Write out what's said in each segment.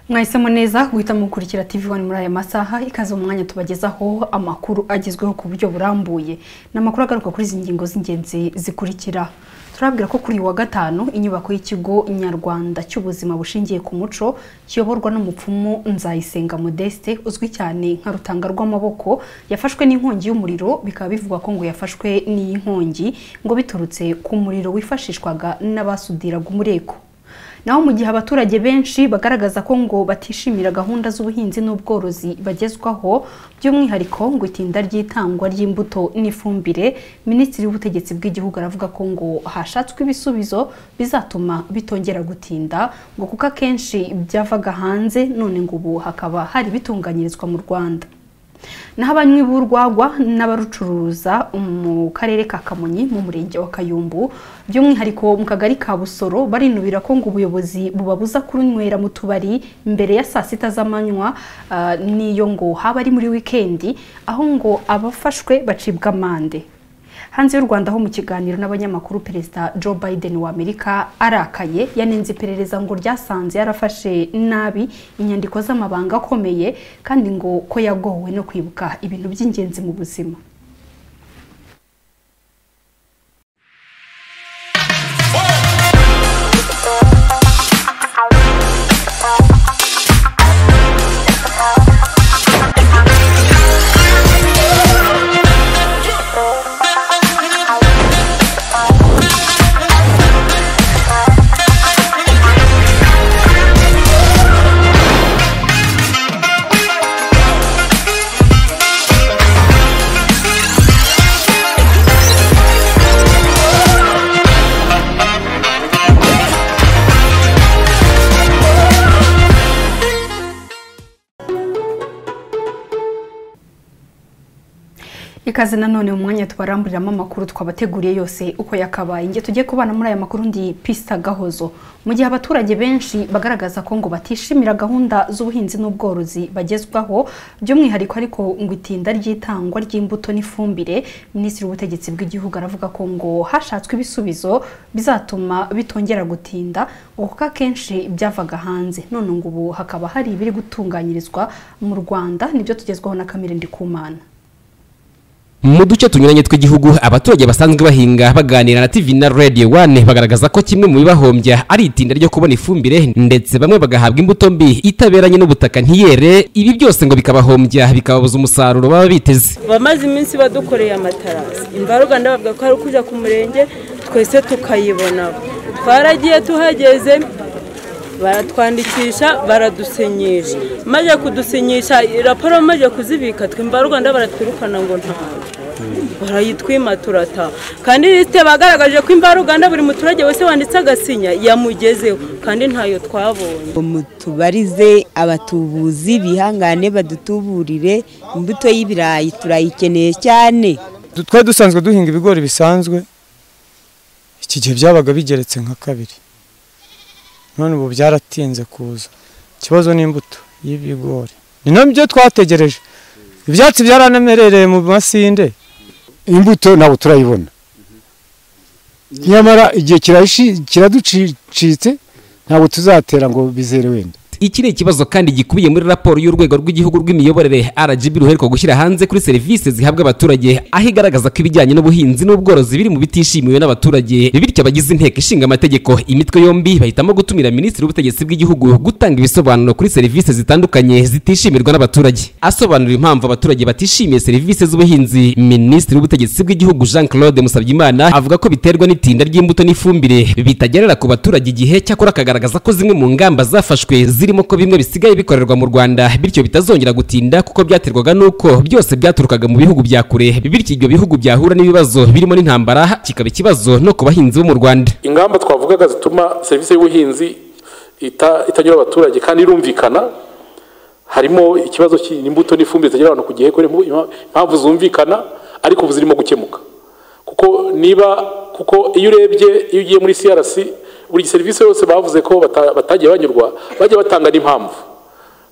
mwahisemo neza guhita mukurikira TV One muri aya masaha ikaze umwanya tubagezaho amakuru agezweho ku buryo burambuye ni amakuru agaruka kuri izi ngingo z'ingenzi zikurikira turabwira ko kuri uyu wa gatanu inyubako y'ikigo nyarwanda cy'ubuzima bushingiye ku muco kiyoborwa n'umupfumu nzayisenga modeste uzwi cyane nka rutanga rw'amaboko yafashwe n'inkongi y'umuriro bikaba bivugwa ko ngo yafashwe n'iyi nkongi ngo biturutse ku muriro wifashishwaga n'abasudiraga umureko naho mu gihe abaturage benshi bagaragaza ko ngo batishimira gahunda z'ubuhinzi n'ubworozi bagezwaho by'umwihariko ngo itinda ry'itangwa ry'imbuto n'ifumbire minisitiri w'ubutegetsi bw'igihugu aravuga ko ngo hashatswe ibisubizo bizatuma bitongera gutinda ngo kuko akenshi byavaga hanze none ngo ubu hakaba hari bitunganyirizwa mu rwanda naho abanywi b'urwagwa n'abarucuruza mu karere ka kamonyi mu murenge wa kayumbu by'umwihariko mu kagari ka busoro barinubira ko ngo ubuyobozi bubabuza kunywera mu tubari mbere ya saa sita z'amanywa n'iyo ngo haba ari muri wikendi aho ngo abafashwe bacibwa amande hanze y'u rwanda ho mu kiganiro n'abanyamakuru perezida joe biden wa amerika arakaye yanenze iperereza ngo ryasanze yarafashe nabi inyandiko z'amabanga akomeye kandi ngo ko yagowe no kwibuka ibintu by'ingenzi mu buzima ikaze nanone mu mwanya tubaramburiramo amakuru twabateguriye yose uko yakabaye nge tujye kubana muri aya makuru ndi pista gahozo mu gihe abaturage benshi bagaragaza ko ngo batishimira gahunda z'ubuhinzi n'ubworozi bagezwaho by'umwihariko ariko ngo itinda ry'itangwa ry'imbuto n'ifumbire minisitiri w'ubutegetsi bw'igihugu aravuga ko ngo hashatswe ibisubizo bizatuma bitongera gutinda ngo kuko akenshi byavaga hanze none ngo ubu hakaba hari ibiri gutunganyirizwa mu rwanda nibyo tugezwaho na kamere ndikumana mu duce tunyuranye tw'igihugu abaturage basanzwe bahinga baganira na TV na Radio One bagaragaza ko kimwe mu bibahombya ari itinda ryo kubona ifumbire ndetse bamwe bagahabwa imbuto mbi itaberanye n'ubutaka ntiyere ibi byose ngo bikabahombya bikababuza umusaruro baba biteze bamaze iminsi badukoreye amatarasi imvaruganda bavuga ko ari ukujya ku murenge twese tukayibona twaragiye tuhageze baratwandikisha baradusinyisha maze kudusinyisha raporo bamaze kuzibika twimba rwanda baratwirukana ngo ntawe barayitwima turata kandi lisite bagaragaje ko imvaruganda buri muturage wese wanditse agasinya yamugezeho kandi ntayo twabonye mutubarize abatubuzi bihangane badutuburire imbuto y'ibirayi turayikeneye cyane twari dusanzwe duhinga ibigori bisanzwe iki gihe byabaga bigeretse nka kabiri none ubu byaratinze kuza ikibazo ni imbuto y'ibigori ni nabyo twategereje ibyatsi byaranamerereye mu masinde imbuto ntabwo turayibona nyamara igihe kiraducitse ntabwo tuzatera ngo bizere wenda iki ni ikibazo kandi gikubiye muri raporo y'urwego rw'igihugu rw'imiyoborere RGB ruheruka gushyira hanze kuri serivisi zihabwa abaturage aho igaragaza ko ibijyanye n'ubuhinzi n'ubworozi biri mu bitishimiwe n'abaturage bityo abagize inteko ishinga amategeko imitwe yombi bahitamo gutumira minisitiri w'ubutegetsi bw'igihugu gutanga ibisobanuro kuri serivisi zitandukanye zitishimirwa n'abaturage asobanura impamvu abaturage batishimiye serivisi z'ubuhinzi minisitiri w'ubutegetsi bw'igihugu Jean Claude Musabyimana avuga ko biterwa n'itinda ry'imbuto n'ifumbire bitagerera ku baturage igihe cyakora akagaragaza ko zimwe mu ngamba zafashwe zirimo ko bimwe bisigaye bikorerwa mu Rwanda bityo bitazongera gutinda kuko byaterwaga nuko byose byaturukaga mu bihugu bya kure bityo ibyo bihugu byahura n'ibibazo birimo n'intambara kikaba ikibazo no ku bahinzi bo mu Rwanda ingamba twavugaga zituma serivisi y'ubuhinzi itagera abaturage kandi irumvikana harimo ikibazo cy'imbuto n'ifumbire zitagera abantu ku gihe impamvu zumvikana ariko ubu zirimo gukemuka kuko niba kuko iyo urebye iyo ugiye muri CRC buri serivisi yose bavuze ko batagiye banyurwa bajya batanga n'impamvu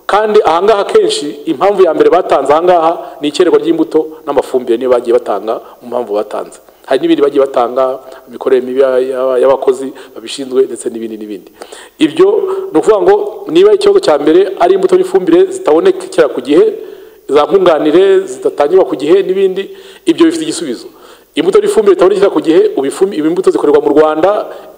kandi ahangaha akenshi impamvu ya mbere batanze ahangaha ni ikererwa ry'imbuto n'amafumbire niyo bagiye batanga mu mpamvu batanze hari n'ibindi bagiye batanga imikorere mibi y'aba- y'abakozi babishinzwe ndetse n'ibindi n'ibindi ibyo ni ukuvuga ngo niba ikibazo cya mbere ari imbuto n'ifumbire zitabonekera ku gihe za nkunganire zidatangirwa ku gihe n'ibindi ibyo bifite igisubizo imbuto n'ifumbire zitabonekera ku gihe ubu ifumbi- ibi imbuto zikorerwa mu rwanda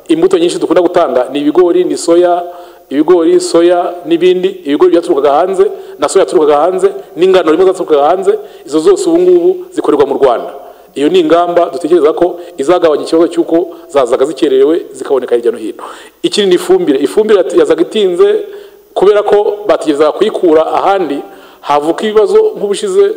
imbuto nyinshi dukunda gutanga ni ibigori ni soya ibigori soya n'ibindi ibigori byaturukaga hanze na soya yaturukaga hanze n'ingano rimwe zaturukaga hanze izo zose ubu ngubu zikorerwa mu rwanda iyo ni ingamba dutekereza ko izagabanya ikibazo cy'uko zazaga zikererewe zikaboneka hirya no hino ikindi ni ifumbire ifumbire yat- yazaga itinze kubera ko bategerezaga kuyikura ahandi havuka ibibazo nk'ubushize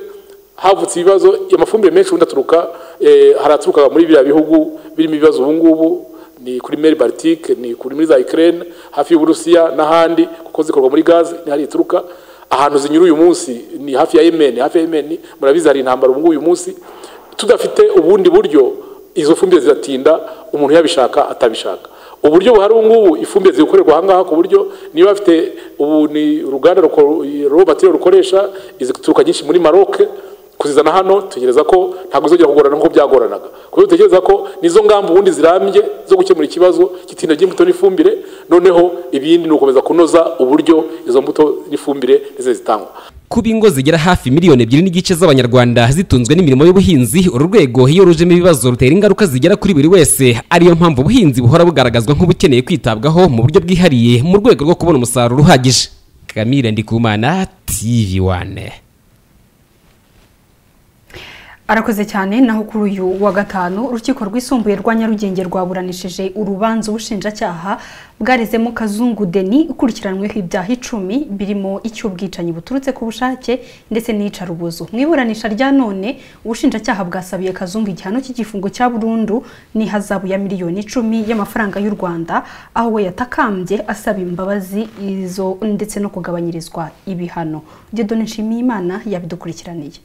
havutse ibibazo amafumbire menshi ubundi aturuka eh, hari aturukaga muri biriya bihugu birimo ibibazo ubu ngubu ni kuri meri baritike ni kuri muri za ikirere hafi y'uburusiya n'ahandi kuko zikorwa muri gazi ni hari ituruka ahantu zinyura uyu munsi ni hafi ya yemeni hafi ya yemeni murabizi hari intambara ubu ngubu uyu munsi tudafite ubundi buryo izo fumbire ziratinda umuntu yabishaka atabishaka uburyo buhari ubu ngubu ifumbire ziri gukorerwa aha ngaha ku buryo niba bafite ubu ni uruganda robatire rukoresha izituruka nyinshi muri maroke kuzizana hano tegereza ko ntabwo izongera kugorana nk'uko byagoranaga kubera dutekereza ko nizo ngamba ubundi zirambye zo gukemura ikibazo cy'itinda ry'imbuto n'ifumbire noneho ibindi ni ugukomeza kunoza uburyo izo mbuto n'ifumbire ndetse zitangwa kuba ingo zigera hafi miliyoni ebyiri n'igice z'abanyarwanda zitunzwe n'imirimo y'ubuhinzi uru rwego iyo rujemo ibibazo rutera ingaruka zigera kuri buri wese ariyo mpamvu ubuhinzi buhora bugaragazwa nk'ubukeneye kwitabwaho mu buryo bwihariye mu rwego rwo kubona umusaruro uhagije kamire ndikumana tv wane arakoze cyane naho kuri uyu wa gatanu urukiko rwisumbuye rwa nyarugenge rwaburanishije urubanza ubushinjacyaha bwarezemo kazungu deni ukurikiranyweho ibyaha icumi birimo icy'ubwicanyi buturutse ku bushake ndetse n'iyicarubozo mu iburanisha rya none ubushinjacyaha bwasabiye kazungu igihano cy'igifungo cya burundu n'ihazabu ya miliyoni icumi y'amafaranga y'u rwanda aho we yatakambye asaba imbabazi izo ndetse no kugabanyirizwa ibihano gedone nshimiyimana yabidukurikiraniye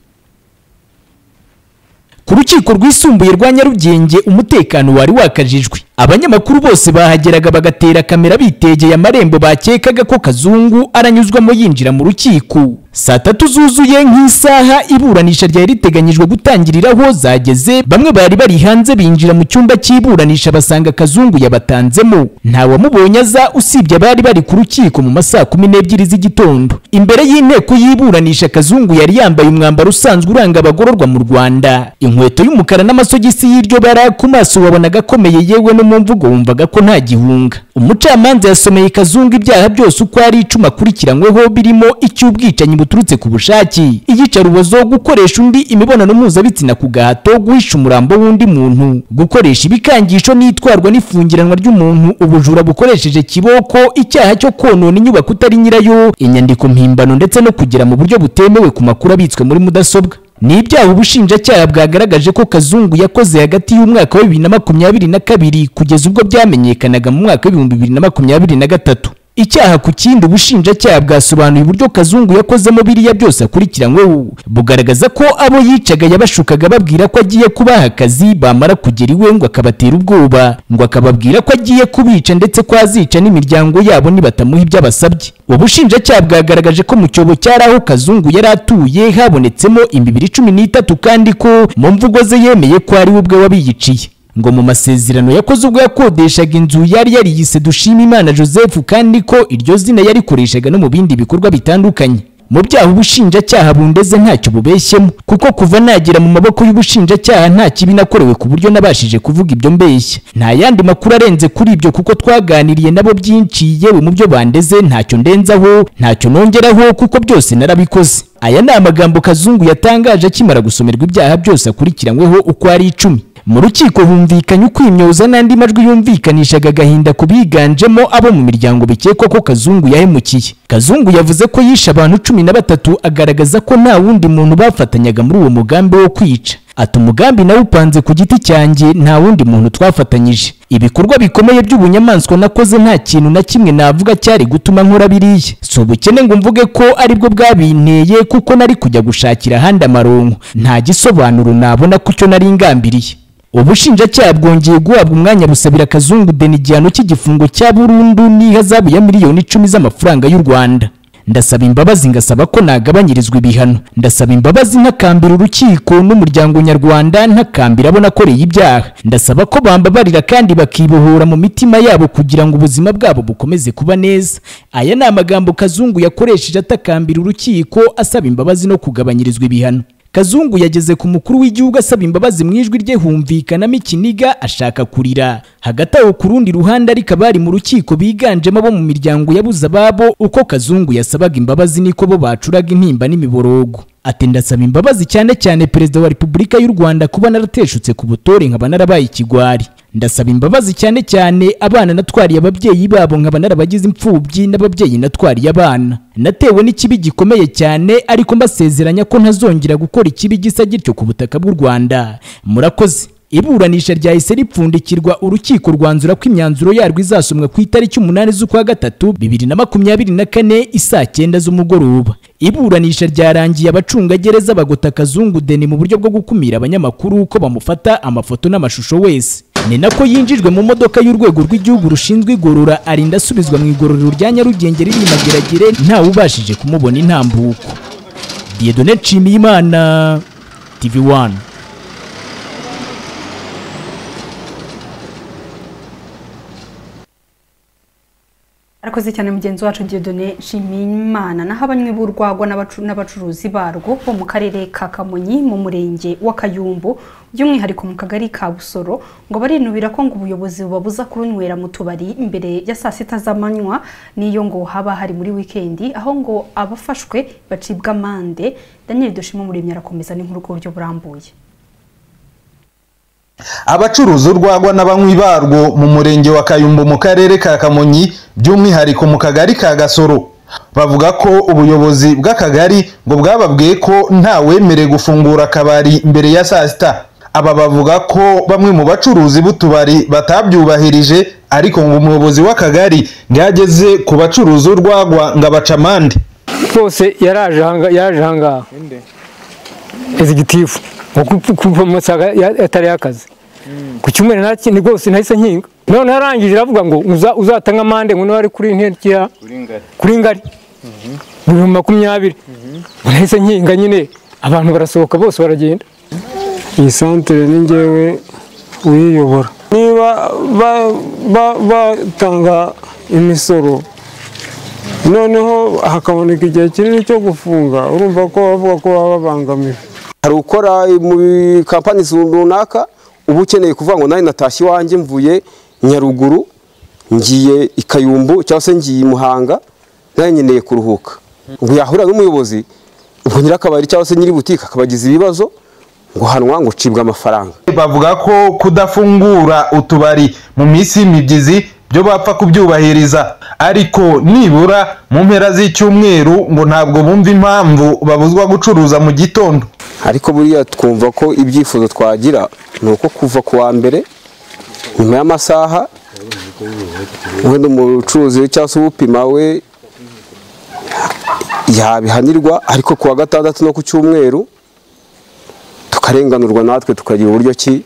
ku rukiko rwisumbuye rwa nyarugenge umutekano wari wakajijwe abanyamakuru bose bahageraga bagatera kamera bitegeye amarembo bakekaga ko kazungu aranyuzwamo yinjira mu rukiko saa tatu zuzuye nk'isaha iburanisha ryari riteganyijwe gutangiriraho zageze bamwe bari bari hanze binjira mu cyumba cy'iburanisha basanga kazungu yabatanzemo nta wamubonye aza usibye abari bari ku rukiko mu masaha kumi n'ebyiri z'igitondo imbere y'inteko y'iburanisha kazungu yari yambaye umwambaro usanzwe uranga abagororwa mu rwanda inkweto y'umukara n'amasogisi y'iryo bara ku maso wabonaga akomeye yewe no mu mvugo wumvaga ko nta gihunga umucamanza yasomeye kazungu ibyaha byose uko ari icumi akurikiranyweho birimo icy'ubwicanyi buturutse ku bushake iyicarubozo gukoresha undi imibonano mpuzabitsina ku gahato guhisha umurambo w'undi muntu gukoresha ibikangisho n'itwarwa n'ifungiranwa ry'umuntu ubujura bukoresheje kiboko icyaha cyo konona inyubako utari nyirayo inyandiko mpimbano ndetse no kugera mu buryo butemewe ku makuru abitswe muri mudasobwa ni ibyaha ubushinjacyaha bwagaragaje ko kazungu yakoze hagati y'umwaka wa bibiri na makumyabiri na kabiri kugeza ubwo byamenyekanaga mu mwaka w'ibihumbi bibiri na makumyabiri na gatatu icyaha ku kindi ubushinjacyaha bwasobanuye uburyo kazungu yakozemo biriya byose akurikiranyweho bugaragaza ko abo yicaga yabashukaga babwira ko agiye kubaha akazi bamara kugera iwe ngo akabatera ubwoba ngo akababwira ko agiye kubica ndetse ko azica n'imiryango yabo nibatamuha ibyo abasabye ubushinjacyaha bwagaragaje ko mu cyobo cyari aho kazungu yari atuye habonetsemo imibiri cumi n'itatu kandi ko mu mvugo ze yemeye ko ari we ubwe wabiyiciye ngo mu masezerano yakoze ubwo yakodeshaga inzu yari yariyise dushima imana joseph kandi ko iryo zina yarikoreshaga no mu bindi bikorwa bitandukanye mu byaha ubushinjacyaha bundeze ntacyo bubeshyemo kuko kuva nagera mu maboko y'ubushinjacyaha nta kibi nakorewe ku buryo nabashije kuvuga ibyo mbeshya nta yandi makuru arenze kuri ibyo kuko twaganiriye nabo byinshi yewe mu byo bandeze ntacyo ndenzaho ntacyo nongeraho kuko byose narabikoze aya ni amagambo kazungu yatangaje akimara gusomerwa ibyaha byose akurikiranyweho uko ari icumi mu rukiko humvikanye ukwimyoza n'andi majwi yumvikanishaga agahinda ku biganjemo abo mu miryango bikekwa ko kazungu yahemukiye kazungu yavuze ko yishe abantu cumi na batatu agaragaza ko nta wundi muntu bafatanyaga muri uwo mugambi wo kwica ati umugambi nawe upanze ku giti cyanjye nta wundi muntu twafatanyije ibikorwa bikomeye by'ubunyamaswa nakoze nta kintu na kimwe navuga cyari gutuma nkora biriya si ubukene ngo mvuge ko aribwo bwabinteye kuko nari kujya gushakira ahandi amaronko nta gisobanuro nabona ku cyo nari ngambiriye ubushinjacyaha bwongeye guhabwa umwanya busabira kazungu deni igihano cy'igifungo cya burundu n'ihazabu ya miliyoni icumi z'amafaranga y'u rwanda ndasaba imbabazi ngasaba ko nagabanyirizwa ibihano ndasaba imbabazi ntakambira urukiko n'umuryango nyarwanda ntakambira abo nakoreye ibyaha ndasaba ko bambabarira kandi bakibohora mu mitima yabo kugira ngo ubuzima bwabo bukomeze kuba neza aya ni amagambo kazungu yakoresheje atakambira urukiko asaba imbabazi no kugabanyirizwa ibihano kazungu yageze ku mukuru w'igihugu asaba imbabazi mu ijwi rye humvikanamo ikiniga ashaka kurira hagati aho ku rundi ruhande ariko abari mu rukiko biganjemo abo mu miryango yabuze ababo uko kazungu yasabaga imbabazi niko bo bacuraga intimba n'imiborogo ati ndasaba imbabazi cyane cyane perezida wa repubulika y'u rwanda kuba narateshutse ku butore nkaba narabaye ikigwari ndasaba imbabazi cyane cyane abana natwariye ababyeyi babo nkaba narabagize imfubyi n'ababyeyi natwariye abana natewe n'ikibi gikomeye cyane ariko mbasezeranya ko ntazongera gukora ikibi gisa gityo ku butaka bw'u rwanda murakoze iburanisha ryahise ripfundikirwa urukiko rwanzura ko imyanzuro yarwo izasomwa ku itariki umunani z'ukwa gatatu bibiri na makumyabiri na kane isaa cyenda z'umugoroba iburanisha ryarangiye abacungagereza bagota kazungu deni mu buryo bwo gukumira abanyamakuru ko bamufata amafoto n'amashusho wese ni nako yinjijwe mu modoka y'urwego rw'igihugu rushinzwe igorora arinda asubizwa mu igororero rya nyarugenge riri mageragere ntawe ubashije kumubona intambuko diyedone nshimiyimana tv wani arakoze cyane mugenzi wacu Dieudonne Nshimiyimana naho abanywi b'urwagwa n'abacu- n'abacuruzi barwo bo mu karere ka Kamonyi mu murenge wa Kayumbu by'umwihariko mu kagari ka Busoro ngo barinubira ko ngo ubuyobozi bubabuza kurunywera mu tubari imbere ya saa sita z'amanywa n'iyo ngo haba hari muri wikendi aho ngo abafashwe bacibwa amande Daniel Dushima Muremyi arakomeza n'inkuru ku buryo burambuye abacuruza urwagwa n'abanywi barwo mu murenge wa kayumbu mu karere ka kamonyi by'umwihariko mu kagari ka gasoro bavuga ko ubuyobozi bw'akagari ngo bwababwiye ko ntawemerewe gufungura akabari mbere ya saa sita aba bavuga ko bamwe mu bacuruzi b'utubari batabyubahirije ariko ngo umuyobozi w'akagari yageze ku bacuruza urwagwa ngo abaca amande bose yaraje hanga yaraje hangaha executive kuva mu masaha ya- atari y'akazi ku cyumweru nta kindi rwose nahise nkinga none yarangije iravuga ngo uza- uzatanga amande ngo niba ari kuri interineti ya kuri ngari bibiri makumyabiri nahise nkinga nyine abantu barasohoka bose baragenda iyi santere ni ngewe uyiyobora niba ba- ba- batanga imisoro noneho hakaboneka igihe kinini cyo gufunga urumva ko bavuga ko baba babangamiwe hari ukora muri kampani runaka uba ukeneye kuvuga ngo nawe natashye iwanjye mvuye nyaruguru ngiye i kayumbu cyangwa se ngiye i muhanga nawe nkeneye kuruhuka ubwo yahura n'umuyobozi ubwo nyirakabari cyangwa se nyiri butike akabagiza ibibazo guhanwa ngo ucibwe amafaranga bavuga ko kudafungura utubari mu minsi y'imibyizi byo bapfa kubyubahiriza ariko nibura mu mpera z'icyumweru ngo ntabwo bumva impamvu babuzwa gucuruza mu gitondo ariko buriya twumva ko ibyifuzo twagira ni uko kuva ku wa mbere nyuma y'amasaha wenda umucuruzi cyangwa se upima we yabihanirwa ariko ku wa gatandatu no ku cyumweru tukarenganurwa natwe tukagira uburyo ki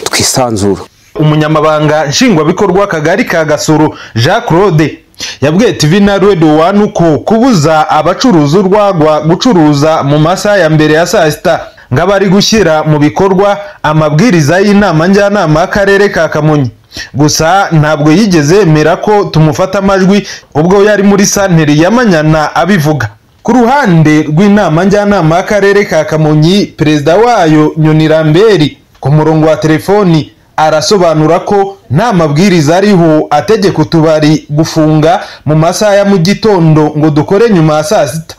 twisanzura umunyamabanga nshingwabikorwa akagari ka gasoro jean claude yabwiye tv na radio wani uko kubuza abacuruza urwagwa gucuruza mu masaha ya mbere ya saa sita ng'abari gushyira mu bikorwa amabwiriza y'inama njyanama y'akarere ka kamonyi gusa ntabwo yigeze yemera ko tumufata amajwi ubwo yari muri santeri ya manyana abivuga ku ruhande rw'inama njyanama y'akarere ka kamonyi perezida wayo nyoni ramberi ku murongo wa telefoni arasobanura ko nta mabwiriza ariho ategeka utubari gufunga mu masaha ya mu gitondo ngo dukore nyuma ya saa sita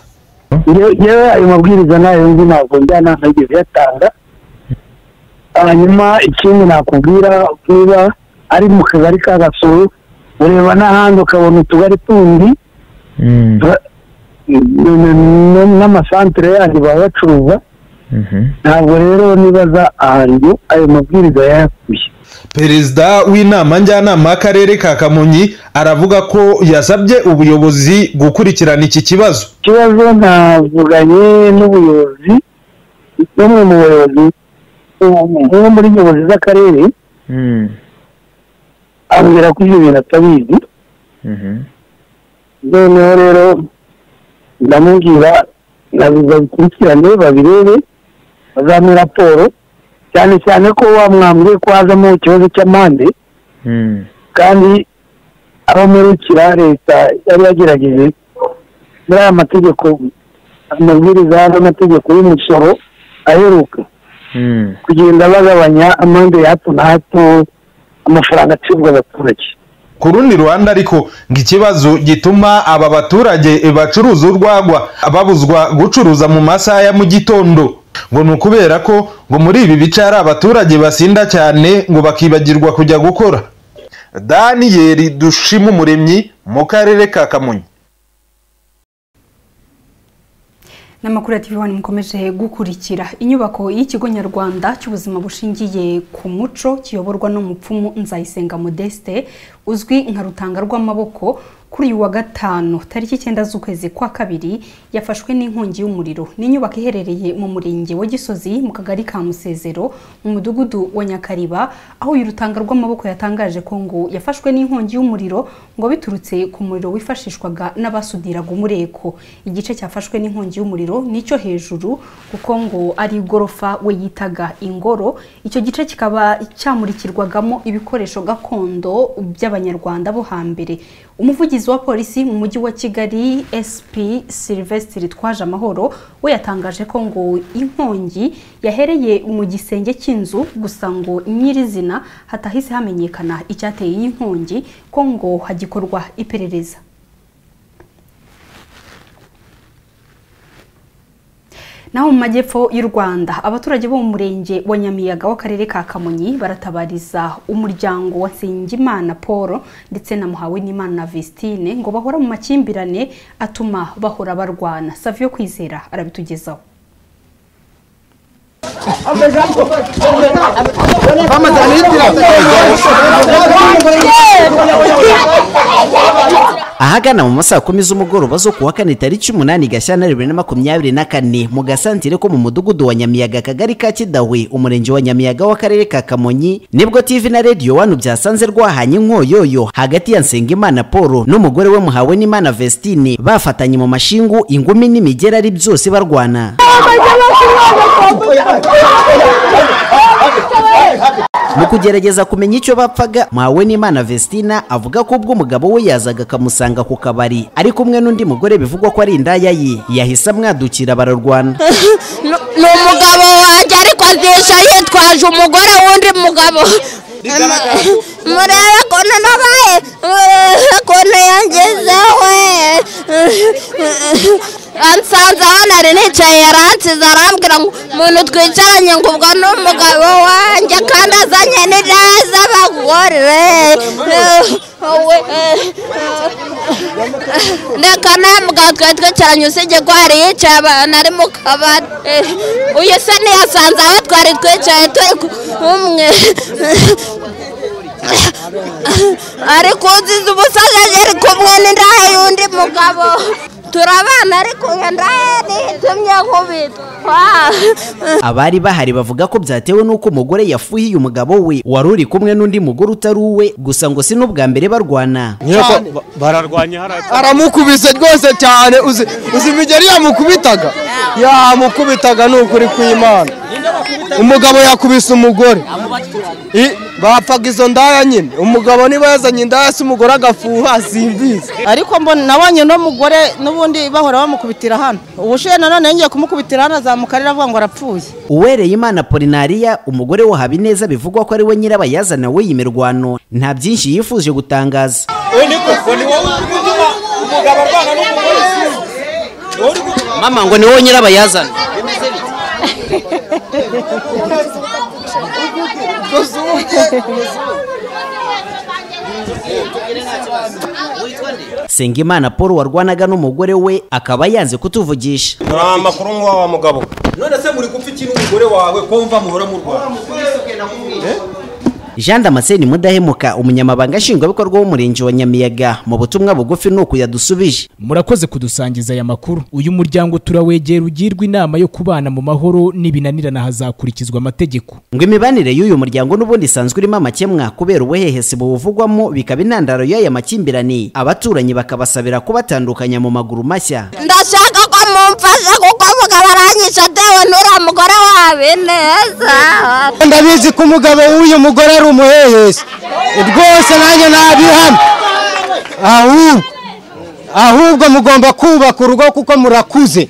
yewe ayo mabwiriza nayo nzi ntabwo njyana ntageze yatanga hanyuma ikindi nakubwira niba ari mu kagari ka gasoro ureba n'ahandi ukabona utugari tundi Ba- n- n- n'amasantere yandi baba bacuruza ntabwo rero nibaza ahantu ayo mabwiriza yayakuye perezida w'inama njyanama y'akarere ka kamonyi aravuga ko yasabye ubuyobozi gukurikirana iki kibazo ikibazo navuganye n'ubuyobozi n'umwe mu bayobozi umwe muri nyobozi z'akarere ambwira ko ibyo bintu atabizi noneho rero ndamubwira babikurikirane babirebe bazamuhe raporo cyane cyane ko wa mwambwe ko hazamo ikibazo cy'amande kandi abo murikira leta yari yagerageje muri aya mategeko amabwiriza n'amategeko y'umusoro aheruka kugenda bagabanya amande ya hato na hato amafaranga acibwa abaturage ku rundi ruhande ariko ngo ikibazo gituma aba baturage bacuruza urwagwa babuzwa gucuruza mu masaha ya mu gitondo ngo ni ukubera ko ngo muri ibi bice hari abaturage basinda cyane ngo bakibagirwa kujya gukora daniyeli dushima umuremyi mu karere ka kamonyi n'amakuru ya TV One mukomeje gukurikira inyubako y'ikigo nyarwanda cy'ubuzima bushingiye ku muco kiyoborwa n'umupfumu nzayisenga modeste uzwi nka rutanga rw'amaboko kuri uyu wa gatanu tariki icyenda z'ukwezi kwa kabiri yafashwe n'inkongi y'umuriro ni inyubako iherereye mu murenge wa gisozi mu kagari ka musezero mu mudugudu wa nyakariba aho uyu rutanga rw'amaboko yatangaje ko ngo yafashwe n'inkongi y'umuriro ngo biturutse ku muriro wifashishwaga n'abasudiraga umureko igice cyafashwe n'inkongi y'umuriro umuriro nicyo hejuru kuko ngo ari igorofa we yitaga ingoro icyo gice kikaba cyamurikirwagamo ibikoresho gakondo by'abanyarwanda bo hambere umuvugizi wa polisi mu mujyi wa kigali sp sylvestre twaje amahoro we yatangaje ko ngo inkongi yahereye mu gisenge cy'inzu gusa ngo nyirizina hatahise hamenyekana icyateye iyi nkongi ko ngo hagikorwa iperereza naho mu majyepfo y'u rwanda abaturage bo mu murenge wa nyamiyaga w'akarere ka kamonyi baratabariza umuryango wa nsengimana paul ndetse na muhawenimana vistine ngo bahora mu makimbirane atuma bahora barwana savio kwizera arabitugezaho ahagana mu masaha kumi z'umugoroba zo kuwa kane tariki umunani gashyantare bibiri na makumyabiri na kane mu gasantere ko mu mudugudu wa nyamiyaga akagari ka kidawe umurenge wa nyamiyaga w'akarere ka kamonyi nibwo tv na radiyo wanu byasanze rwahanye inkoyoyo hagati ya nsengimana paul n'umugore we muhawe n'imana vestine bafatanye mu mashingu ingumi n'imigera ari byose barwana mu kugerageza kumenya icyo bapfaga mwawe n'imana vestina avuga ko ubwo umugabo we yazaga akamusanga ku kabari ari kumwe n'undi mugore bivugwa ko ari indaya ye yahise amwadukira bararwana ni umugabo wanjye ariko azisha yitwaje umugore w'undi mugabo murebe ukuntu nabaye murebe ukuntu yangezeho ansanze aho nari nicaye yaransize arambwira ngo umuntu twicaranye ngo ubwo ni umugabo wanjye kandi azanye n'indaya z'abagore reka ntabwo twari twicaranye usibye ko hari yicaye abantu ari mu kabari uyu se ntiyasanze aho twari twicaye turi kumwe ariko uzize ubusaza ari kumwe n'indaya y'undi mugabo turabana ariko iyo ndaya nitumye nkubitwa abari bahari bavuga ko byatewe n'uko umugore yafuhiye umugabo we wari uri kumwe n'undi mugore utari uwe gusa ngo si n'ubwa mbere barwana bararwanya aramukubise rwose cyane uzi uzi imigeri yamukubitaga yamukubitaga ni ukuri kw'imana umugabo yakubise umugore I- bapfaga izo ndaya nyine umugabo niba yazanye indaya se umugore agafuha simbizi ariko mbona nabonye uno mugore n'ubundi bahora bamukubitira hano ubushiye nanone yongeye kumukubitira hano azamuka arira avuga ngo arapfuye uwereye imana polinariya umugore wa habineza bivugwa ko ari we nyirabayazana w'iyi mirwano nta byinshi yifuje gutangaza mama ngo ni wowe nyirabayazana sengimana paul warwanaga n'umugore we akaba yanze kutuvugisha muri amakuru nk'uwa wa mugabo none se muri gupfa iki n'umugore wawe kumva muhora mu rwanda jean damascene mudahemuka umunyamabanga nshingwabikorwa w'umurenge wa nyamiyaga mu butumwa bugufi ni uku yadusubije murakoze kudusangiza aya makuru uyu muryango turawegera ugirwa inama yo kubana mu mahoro n'ibinanirana hazakurikizwa amategeko ngo imibanire y'uyu muryango n'ubundi isanzwe irimo amakemwa kubera ubuhehesi buwuvugwamo bikaba intandaro y'aya makimbirane abaturanyi bakabasabira kubatandukanya mu maguru mashya ndashaka ko mumfasha kuko umugabo aranyisha atewe n'uriya mugore wawe neza ndabizi ko umugabo w'uyu mugore ari umuhehesi rwose nanjye nabihano ahubwo ahubwo mugomba kubaka urugo kuko murakuze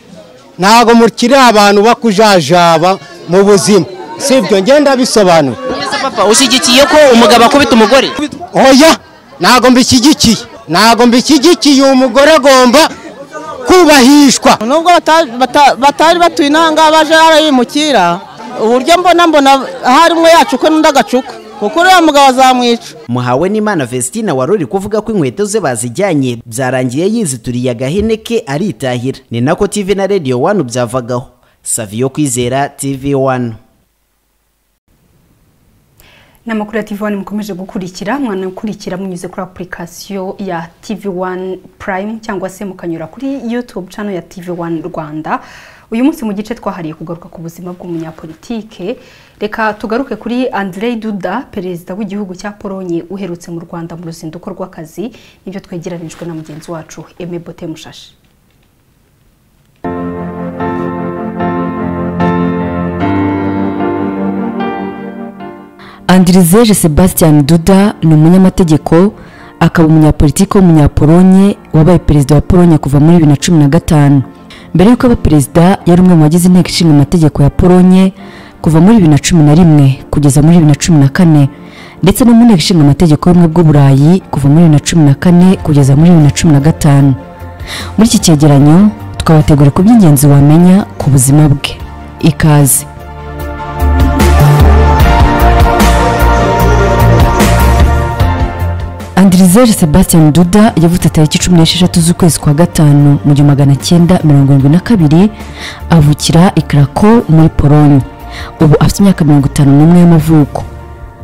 ntabwo mukiri abantu bakujajaba mu buzima si ibyo ngenda bisobanura papa ushyigikiye ko umugabo akubita umugore oya ntabwo mbishyigikiye ntabwo mbishyigikiye uwo mugore agomba kubahishwa nubwo bata- bata- batari batuye inahangaha baje arayimukira uburyo mbona mbona ahari umwe yacuka n'undi agacuka kuko uriya mugabo azamwica muhawe n'imana vestina wari uri kuvuga ko inkweto ze bazijyanye byarangiye yizituriye agahene ke aritahira ni nako tv na radiyo wani byavagaho saviyo kwizera tv wani ni amakuru ya TV1 mukomeje gukurikira mwanakurikira munyuze kuri application ya TV1 Prime cyangwa se mukanyura kuri YouTube channel ya TV1 Rwanda uyu munsi mu gice twahariye kugaruka ku buzima bw'umunyapolitike reka tugaruke kuri Andrzej Duda perezida w'igihugu cya Polonye uherutse mu Rwanda mu ruzinduko rw'akazi nibyo twegeranijwe na mugenzi wacu Aime Bote Mushashi andirizeje sebastian duda ni umunyamategeko akaba umunyapolitiki w'umunyapolonye wabaye perezida wa polonye kuva muri bibiri na cumi na gatanu mbere y'uko aba perezida yari umwe mu bagize inteko ishinga amategeko ya polonye kuva muri bibiri na cumi na rimwe kugeza muri bibiri na cumi na kane ndetse no mu nteko ishinga amategeko y'ubumwe bw'uburayi kuva muri bibiri na cumi na kane kugeza muri bibiri na cumi na gatanu muri iki cyegeranyo twabategura ku by'ingenzi wamenya ku buzima bwe ikaze andirizeje sebastian duda yavutse tariki cumi n'esheshatu z'ukwezi kwa gatanu mu gihumbi magana cyenda mirongo irindwi na kabiri avukira i karako muri polonye ubu afite imyaka mirongo itanu n'umwe y'amavuko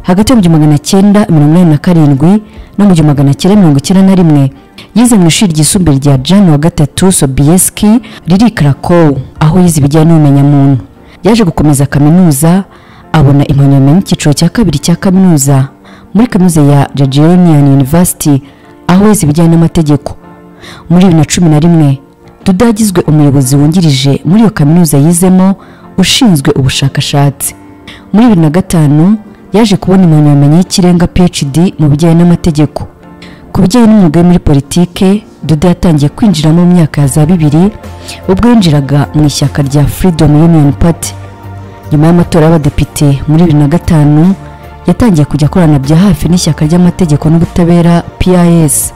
hagati mu gihumbi magana cyenda mirongo inani na karindwi no mu gihumbi magana cyenda mirongo icyenda na rimwe yize mu ishuri ryisumbuye rya jean wa gatatu sobieski riri i karakow aho yize ibijyanye n'ubumenyamuntu yaje gukomeza kaminuza abona impamyabumenyi y'icyiciro cya kabiri cya kaminuza muri kaminuza ya Jagiellonian University aho yize ibijyanye n'amategeko muri bibiri na cumi na rimwe Duda yagizwe umuyobozi wungirije muri iyo kaminuza yizemo ushinzwe ubushakashatsi muri bibiri na gatanu yaje kubona impamyabumenyi y'ikirenga PhD mu bijyanye n'amategeko ku bijyanye n'umwuga we muri politike Duda yatangiye kwinjiramo mu myaka ya za bibiri ubwo yinjiraga mu ishyaka rya Freedom Union Party nyuma y'amatora y'abadepite muri bibiri na gatanu yatangiye kujya akorana bya hafi n'ishyaka ry'amategeko n'ubutabera pis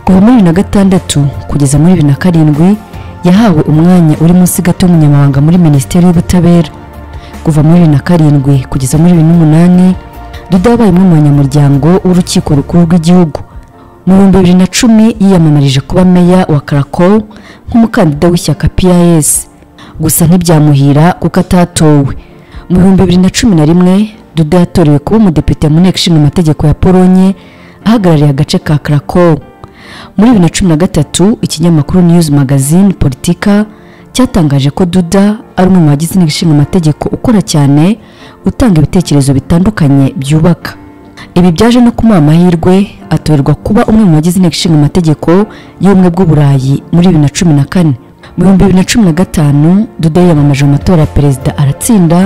kuva muri bibiri na gatandatu kugeza muri bibiri na karindwi yahawe umwanya uri munsi gato y'umunyamabanga muri minisiteri y'ubutabera kuva muri bibiri na karindwi kugeza muri bibiri n'umunani duda yabaye umwe mu banyamuryango w'urukiko rukuru rw'igihugu mu bihumbi bibiri na cumi yiyamamarije kuba meya wa karakow nk'umukandida w'ishyaka pis gusa ntibyamuhira kuko atatowe mu bihumbi bibiri na cumi na rimwe duda yatorewe kuba umudepite mu nteko ishinga amategeko ya polonye ahagarariye agace ka karakow muri bibiri na cumi na gatatu ikinyamakuru news magazine politika cyatangaje ko duda ari umwe mu bagize inteko ishinga amategeko ukora cyane utanga ibitekerezo bitandukanye byubaka ibi byaje no kumuha amahirwe atorerwa kuba umwe mu bagize inteko ishinga amategeko y'ubumwe bw'uburayi muri bibiri na cumi na kane mu bihumbi bibiri na cumi na gatanu duda yiyamamaje mu matora ya perezida aratsinda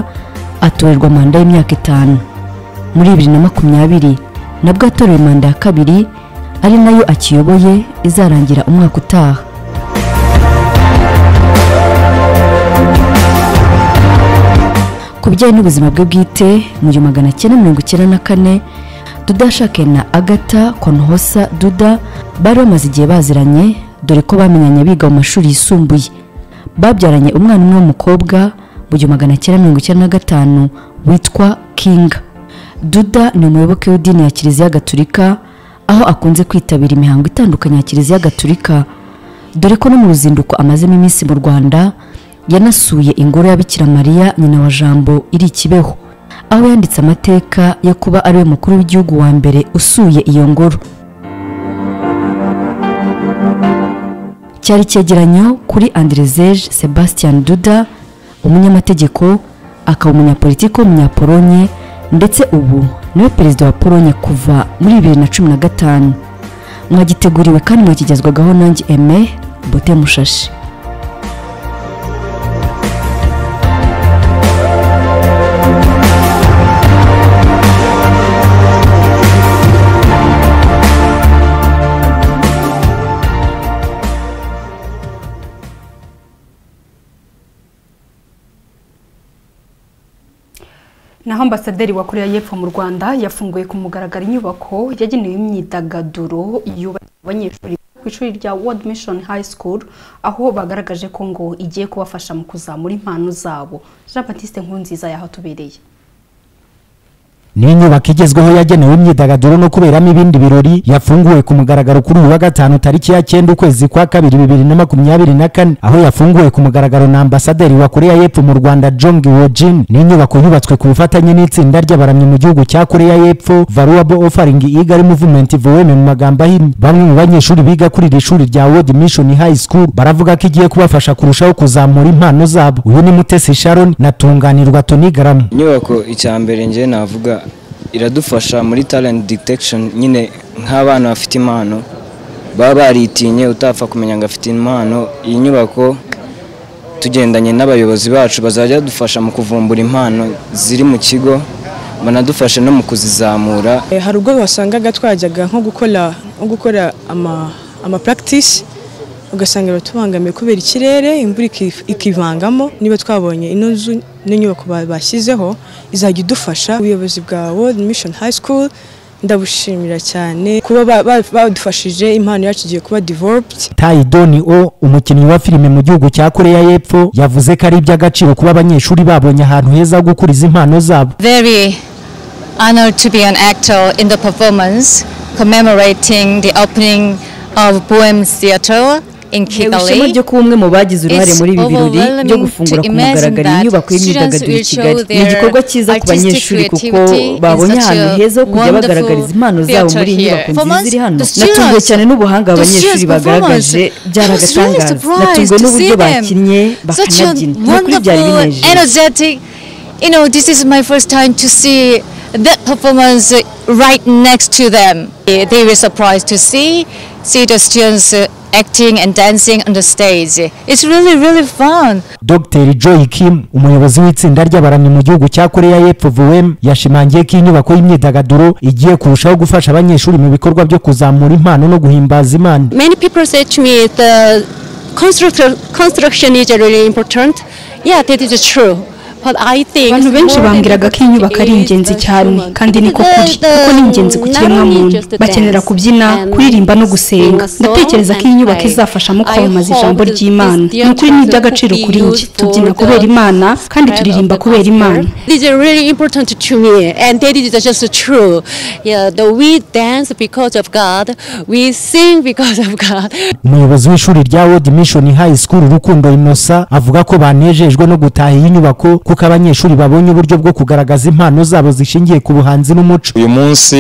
atorerwa manda y'imyaka itanu muri bibiri na makumyabiri nabwo atorewe manda ya kabiri ari nayo akiyoboye izarangira umwaka utaha ku bijyanye n'ubuzima bwe bwite mu gihumbi magana cyenda mirongo icyenda na kane duda yashakanye na agata konhosa duda bari bamaze igihe baziranye dore ko bamenyanye biga mu mashuri yisumbuye babyaranye umwana umwe w'umukobwa mu gihumbi magana cyenda mirongo icyenda na gatanu witwa kinga duda ni umuyoboke w'idini ya kiliziya gatulika aho akunze kwitabira imihango itandukanye ya kiliziya gatulika dore ko no mu ruzinduko amazemo iminsi mu rwanda yanasuye ingoro ya bikira mariya nyina wa jambo iri i kibeho aho yanditse amateka yo kuba ariwe mukuru w'igihugu wa mbere usuye iyo ngoro cyari icyegeranyo kuri anderezeje sebastian duda umunyamategeko akaba umunyapolitiki w'umunyapolonye ndetse ubu niwe perezida wa polonye kuva muri bibiri na cumi na gatanu mwagiteguriwe kandi mwakigezwagaho nanjye eme bote mushashi naho ambasaderi wa koreya y'epfo mu rwanda yafunguye ku mugaragaro inyubako yagenewe imyidagaduro yubakiwe abanyeshuri biga ku ishuri rya world mission high school aho bagaragaje ko ngo igiye kubafasha mu kuzamura impano zabo jean batiste nkunziza yahatubereye ni inyubako igezweho yagenewe imyidagaduro no kuberamo ibindi birori yafunguwe ku mugaragaro kuri uyu wa gatanu tariki ya cyenda ukwezi kwa kabiri bibiri na makumyabiri na kane aho yafunguwe ku mugaragaro na ambasaderi wa koreya y'epfo mu rwanda jong wojin ni inyubako yubatswe ku bufatanye n'itsinda ry'abaramyi mu gihugu cya koreya y'epfo valuable offering eager movement vm mu magambo ahinnye bamwe mu banyeshuri biga kuri iri shuri rya world mission high school baravuga ko igiye kubafasha kurushaho kuzamura impano zabo uyu ni mutesi sharon na tunganirwa tonigaramu inyubako icya mbere njye navuga iradufasha muri talent detection nyine nk'abana bafite impano baba baritinye utapfa kumenya ngo afite impano iyi nyubako tugendanye n'abayobozi bacu bazajya badufasha mu kuvumbura impano ziri mu kigo banadufasha no mu kuzizamura hari ubwo wasangaga twajyaga nko gukora nko gukora ama amapractice ugasanga biratubangamiye kubera ikirere imvura iki- ikivangamo niba twabonye ino nzu n'inyubako ba- bashyizeho izajya idufasha ubuyobozi bwa world mission high school ndabushimira cyane kuba ba- ba- badufashije impano yacu igiye kuba developed taidoni o umukinnyi wa filime mu gihugu cya koreya y'epfo yavuze ko ari iby'agaciro kuba abanyeshuri babonye ahantu heza ho gukuriza impano zabo very honored to be an actor in the performance commemorating the opening of Bohem Theatre in Ntewe ishema Kigali. ryo kuba umwe mu bagize uruhare It's muri ibi birori byo overwhelming gufungura to ku imagine mugaragaro that inyubako y'imyidagaduro i students will kigali show ni igikorwa their cyiza ku artistic banyeshuri kuko creativity in babonye such ahantu a heza ho kujya wonderful bagaragariza impano zabo muri iyi theatre nyubako here. nziza iri hano For us, the natunguwe students- cyane n'ubuhanga the abanyeshuri students' bagaragaje performance. byari I was really agatangaza surprised natunguwe to n'uburyo see them. bakinnye Such a bakanabyina n'ukuri byari wonderful, binejeje energetic. You know, this is my first time to see that performance uh, right next to them. Eh, They were surprised to see see the students uh, acting and dancing on the stage. It's really really fun. dr joy kim umuyobozi w'itsinda ry'abaramyi mu gihugu cya koreya y'epfo vm yashimangiye ko inyubako y'imyidagaduro igiye kurushaho gufasha abanyeshuri mu bikorwa byo kuzamura impano no guhimbaza imana Many people say to me the construction construction is really important. Yeah, that is true. But I think abantu benshi bambwiraga ko iyi nyubako ari ingenzi cyane kandi niko kuri kuko ni ingenzi ku kiremwamuntu bakenera kubyina kuririmba no gusenga ndatekereza ko iyi nyubako izafasha mu kwamamaza ijambo ry'imana ni ukuri ni iby'agaciro kuri njye tubyina kubera imana kandi turirimba kubera imana This is really important to me, and that is just true. Yeah, the, we dance because of God, we sing because of God. umuyobozi w'ishuri rya world mission high school rukundo inosa avuga ko banejejwe no gutaha iyi nyubako kuko abanyeshuri babonye uburyo bwo kugaragaza impano zabo zishingiye ku buhanzi n'umuco uyu munsi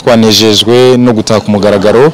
twanejejwe no gutaka umugaragaro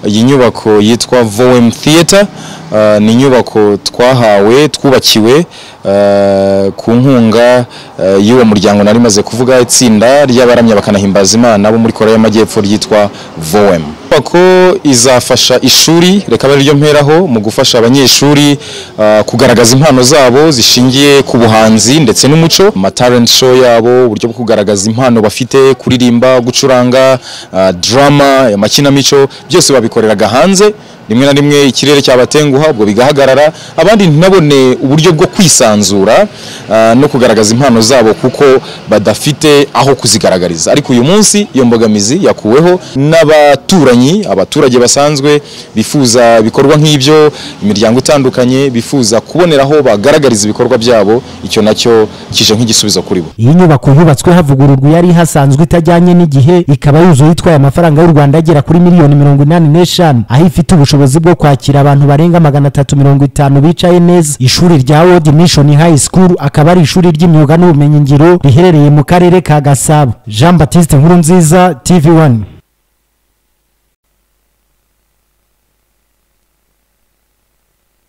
iyi nyubako yitwa vom theatre Uh, ni inyubako twahawe twubakiwe uh, ku nkunga uh, y'uwo muryango nari maze kuvuga itsinda ry'abaramya bakanahimbaza imana bo muri korea y'amajyepfo ryitwa vom inyubako izafasha ishuri reka ari ryo mperaho mu gufasha abanyeshuri uh, kugaragaza impano zabo zishingiye ku buhanzi ndetse n'umuco amatalent show yabo uburyo bwo kugaragaza impano bafite kuririmba gucuranga uh, drama amakinamico byose babikoreraga hanze rimwe na rimwe ikirere cyabatenguha ubwo bigahagarara abandi nabone uburyo bwo kwisanzura ah, no kugaragaza impano zabo kuko badafite aho kuzigaragariza ariko uyu munsi iyo mbogamizi yakuweho n'abaturanyi abaturage basanzwe bifuza ibikorwa nk'ibyo imiryango itandukanye bifuza kubonera aho bagaragariza ibikorwa byabo icyo nacyo kije nk'igisubizo kuri bo iyi nyubako yubatswe havugururwa yari ihasanzwe itajyanye n'igihe ikaba yuzuye itwaye amafaranga y'u rwanda agera kuri miliyoni mirongo inani n'eshanu aho ifite ubushobozi ubushobozi bwo kwakira abantu barenga magana atatu mirongo itanu bicaye neza ishuri rya World Mission High School akaba ari ishuri ry'imyuga n'ubumenyingiro riherereye mu karere ka Gasabo Jean Baptiste Nkurunziza TV1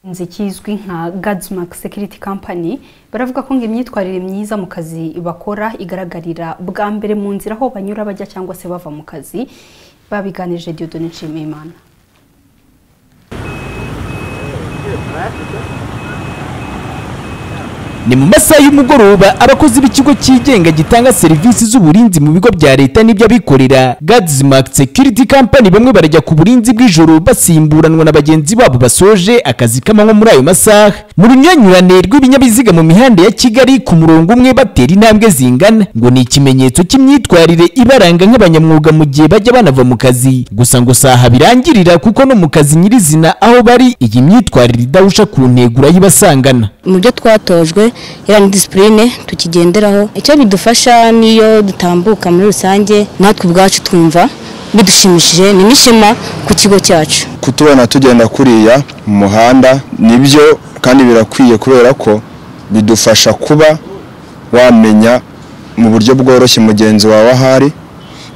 inzu kizwi nka Godsmark Security Company baravuga ko ngo imyitwarire myiza mu kazi bakora igaragarira bwa mbere mu nzira aho banyura bajya cyangwa se bava mu kazi babiganirije Dieudonne Nshimiyimana ni mu masaha y'umugoroba abakozi b'ikigo cyigenga gitanga serivisi z'uburinzi mu bigo bya leta n'iby'abikorera Gadsmark Security Company bamwe barajya ku burinzi bw'ijoro basimburanwa na bagenzi babo basoje akazi k'amanywa muri ayo masaha mu runyuranyurane rw'ibinyabiziga mu mihanda ya Kigali ku murongo umwe batera intambwe zingana ngo ni ikimenyetso cy'imyitwarire ibaranga nk'abanyamwuga mu gihe bajya banava mu kazi gusa ngo si aha birangirira kuko no mu kazi nyirizina aho bari iyi myitwarire idahusha ku ntego urayibasangana mu byo twatojwe iriya ni disipurine tukigenderaho icyo bidufasha niyo dutambuka muri rusange natwe ubwacu twumva bidushimishije ni n'ishema ku kigo cyacu kutubona tugenda kuriya mu muhanda nibyo kandi birakwiye kubera ko bidufasha kuba wamenya mu buryo bworoshye mugenzi wawe ahari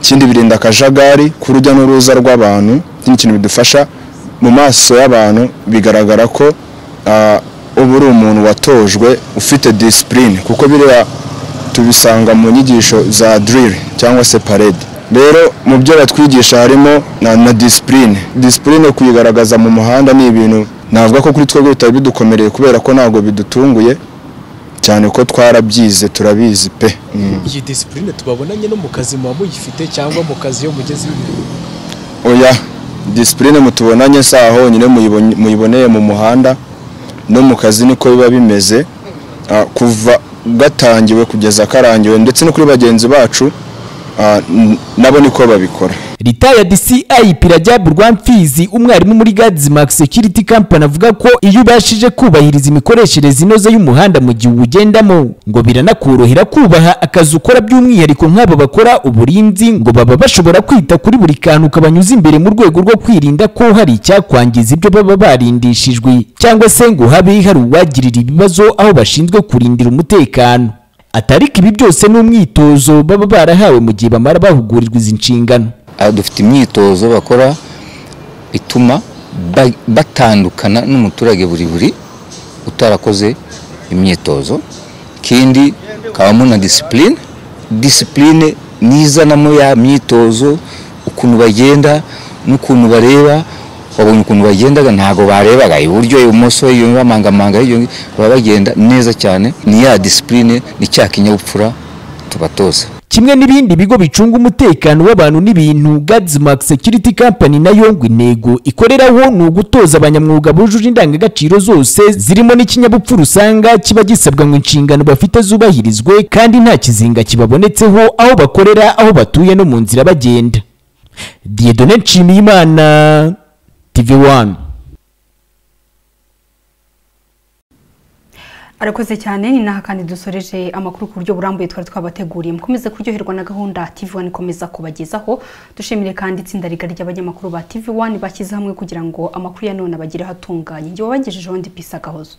ikindi birinda akajagari k'urujya n'uruza rw'abantu ikindi kintu bidufasha mu maso y'abantu bigaragara ko ah, uba uri umuntu watojwe ufite disipurine kuko biriya tubisanga mu nyigisho za diriri cyangwa se parede rero mu byo batwigisha harimo na, na disipurine disipurine kuyigaragaza mu muhanda ni ibintu navuga ko kuri twebwe bitari bidukomereye kubera ko ntabwo bidutunguye cyane ko twarabyize turabizi pe Mm. iyi disipurine tubabonanye no mu kazi muba muyifite cyangwa mu kazi iyo mugeze oya disipurine mutubonanye saha honyine muyibonye- muyiboneye mu muhanda no mu kazi niko biba bimeze Ah, kuva gatangiwe kugeza karangiwe ndetse no kuri bagenzi bacu ah, n- nabo niko babikora retired CIP Rajab Rwamfizi umwarimu muri Godsmark Security Company avuga ko iyo ubashije kubahiriza imikoreshereze inoze y'umuhanda mu gihe uwugendamo ngo biranakorohera kubaha akazi ukora by'umwihariko nk'abo bakora uburinzi ngo baba bashobora kwita kuri buri kantu kabanyuza imbere mu rwego rwo kwirinda ko hari icyakwangiza ibyo baba barindishijwe cyangwa se ngo habe hari uwagirira ibibazo aho bashinzwe kurindira umutekano atariko ibi byose ni umwitozo baba barahawe mu gihe bamara bahugurirwa izi nshingano Aha dufite imyitozo bakora ituma ba- batandukana n'umuturage buri buri utarakoze imyitozo ikindi kabamo na disipurine disipurine nizanamo ya myitozo ukuntu bagenda n'ukuntu bareba babonye ukuntu bagendaga ntabwo barebaga iburyo ibumoso iyo bamangamanga iyo baba bagenda neza cyane ni ya disipurine ni cya kinyabupfura tubatoza kimwe n'ibindi bigo bicunga umutekano w'abantu n'ibintu Godsmark Security Company nayo ngo intego ikoreraho ni ugutoza abanyamwuga bujuje indangagaciro zose zirimo n'ikinyabupfura usanga kiba gisabwa ngo inshingano bafite zubahirizwe kandi nta kizinga kibabonetseho aho bakorera aho batuye no mu nzira bagenda Dieudonne Nshimiyimana TV1 arakoze cyane ni naha kandi dusoreje amakuru ku buryo burambuye twari twabateguriye mukomeze kuryoherwa na gahunda TV1 ikomeza kubagezaho dushimire kandi itsinda rigari ry'abanyamakuru ba TV1 bashyize hamwe kugira ngo amakuru ya none abagereho atunganye njye wabagejejeho ndi pisa gahozo